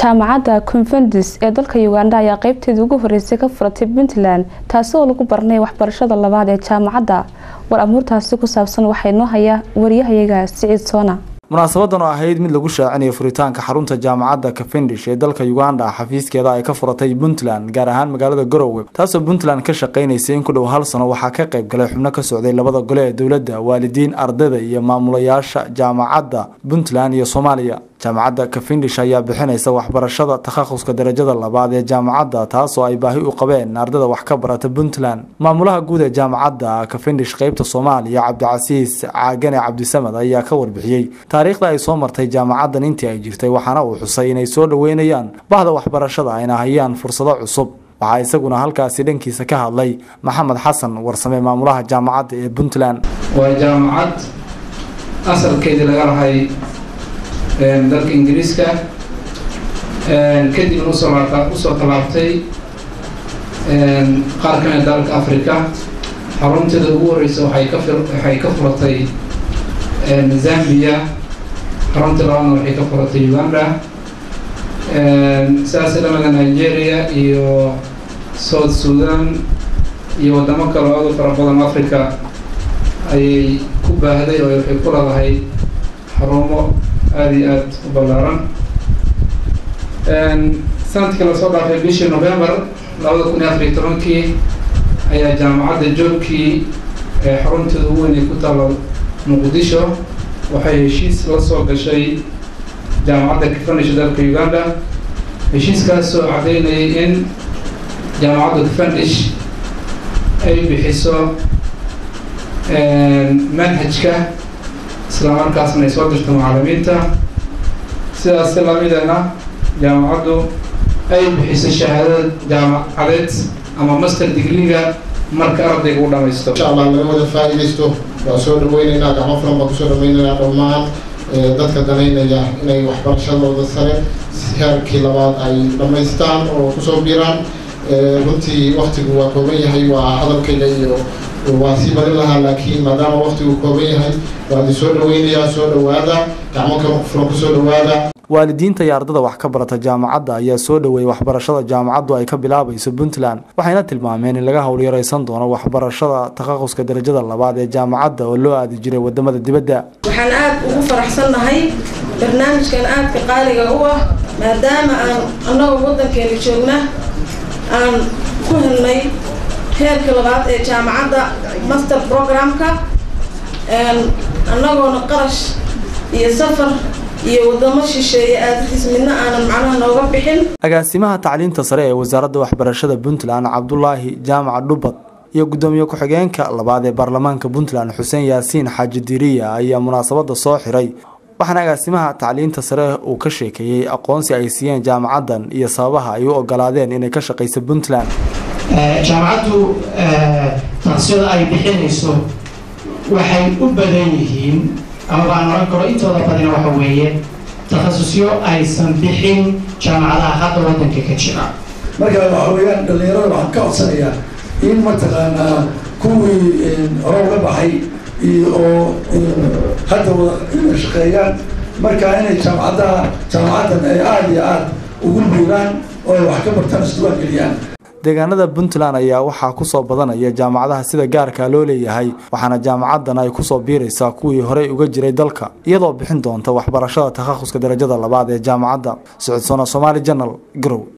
jaamacadda convendis ee dalka uganda ayaa qeybteedii ugu horeysay ka furatay puntland taasi oo lagu baranay waxbarashada labaad ee jaamacadda war amuurtaasi ku saabsan waxaa inoo haya wariyahayaga siciid soona munaasabadan oo ahayd mid lagu shaacinayo furitaanka xarunta jaamacadda cavendish ee dalka uganda xafiiskeeda ay ka furatay puntland gaar ahaan magaalada garowe taasoo puntland ka shaqeynaysay in ku dhow hal sano waxaa ka qayb galay xubno ka socday labada gole ee dowladda waalidiin ardayda iyo maamulayaasha jaamacadda puntland iyo soomaaliya jaamacadda cavendish ayaa bixinaysa waxbarashada takhaquska darajada labaad ee jaamacadda taasoo ay baahi u qabeen ardayda wax ka barata puntland maamulaha guud ee jaamacadda cavendish qeybta soomaaliya cabdicasiis caagane cabdisamad ayaa ka warbixiyey taariikhda ay soo martay jaamacaddan intii ay jirtay waxaana uu xusay inay soo dhoweynayaan bahda waxbarashada ayna hayaan fursado cusub waxaa isaguna halkaasi dhankiisa ka hadlay maxamed xasan warsame maamulaha jaamacadda ee puntland waa jaamacad asalkeedii laga lahay dalka ingiriiska kadibna usoo usoo tallaabtay qaar ka mida dalka africa xarunteeda ugu horeysa waxay ka waxay ka furatay zambia xarunta labaadna waxay ka furatay uganda sidaas dhamada nigeria iyo south sudan iyo wadamo kale oo aad u fara badan africa ayay ku baahday oo waxay ku leedahay xarumo aada iyo aada u ballaaran sanadkii lasoo dhaafay bishii november labada kun iyo afar iyo tobankii ayaa jaamacadda joogkii xarunteeda ugu weyn ay ku taalo muqdisho waxay heshiis la soo gashay jaamacadda cavendish dalka uganda heshiiskaasoo caddeynayay in jaamacadda cavendish ay bixiso manhajka isla markaasna ay soo dirto macalimiinta sidaas lamidana jaamacaddu ay bixiso shahaadada jaamacadeed ama master degreega marka ardayga u dhamaysto insha allah laga wada faa-idaysto waa soo dhaweyneynaa gacmo furan baan kusoo dhaweyneynaa dhammaan dadka danaynaya inay waxbarashadooda sare heerkii labaad ay dhamaystaan oo kusoo biiraan runtii waktigu waa kooban yahay waa hadalkayga iyo waa sii badin lahaa laakiin maadaama waktigu kooban yahay waa idin soo dhaweynayaa soo dhawaada gacmo kala furan kusoo dhawaada waalidiinta iyo ardada wax ka barata jaamacadda ayaa soo dhoweeyey waxbarashada jaamacaddu ay ka bilaabayso puntland waxayna tilmaameen in laga howlyaraysan doono waxbarashada takhaquska darajada labaad ee jaamacadda oo loo aadi jiray wadamada dibadda waxaan aada ugu faraxsannahay barnaamijkan aadka qaaliga u ah maadaama aan annagoo waddankeena joogna aan ku helnay heerka labaad ee jaamacadda master programka annagoona qarash iyo safar iyo wadamo shisheeye aadkiis midna aanan macnaha nooga bixin agaasimaha tacliinta sare ee wasaaradda waxbarashada puntland cabdulaahi jaamac dhubad iyo guddoomiye ku-xigeenka labaad ee baarlamaanka puntland xuseen yaasiin xaaji diriya ayaa munaasabada soo xiray waxaana agaasimaha tacliinta sare uu ka sheekeeyey aqoonsi ay siiyeen jaamacaddan iyo sababaha ay u ogolaadeen inay ka shaqayso puntland jaamacaddu taksiyada ay bixinayso waxay u badan yihiin ama baan oran karo intooda badina waxa weeye takhasusyo aysan bixin jaamacadaha hadda waddanka ka jira marka waxa weeyaan dhallinyarada waxaan ka codsanayaa in mataqaanaa kuwii orowga baxay iyo oo hadda wada shaqeeyaan marka inay jaamacadaha jaamacaddan ay aada iyo aada ugu buuraan oo ay wax ka bartaan isduwaan geliyaan deegaanada puntland ayaa waxaa kusoo badanaya jaamacadaha sida gaarka loo leeyahay waxaana jaamacaddan ay kusoo biiraysaa kuwii horey uga jiray dalka iyadoo bixin doonta waxbarashada takhaquska darajada labaad ee jaamacadda socodsoona somaali janal garow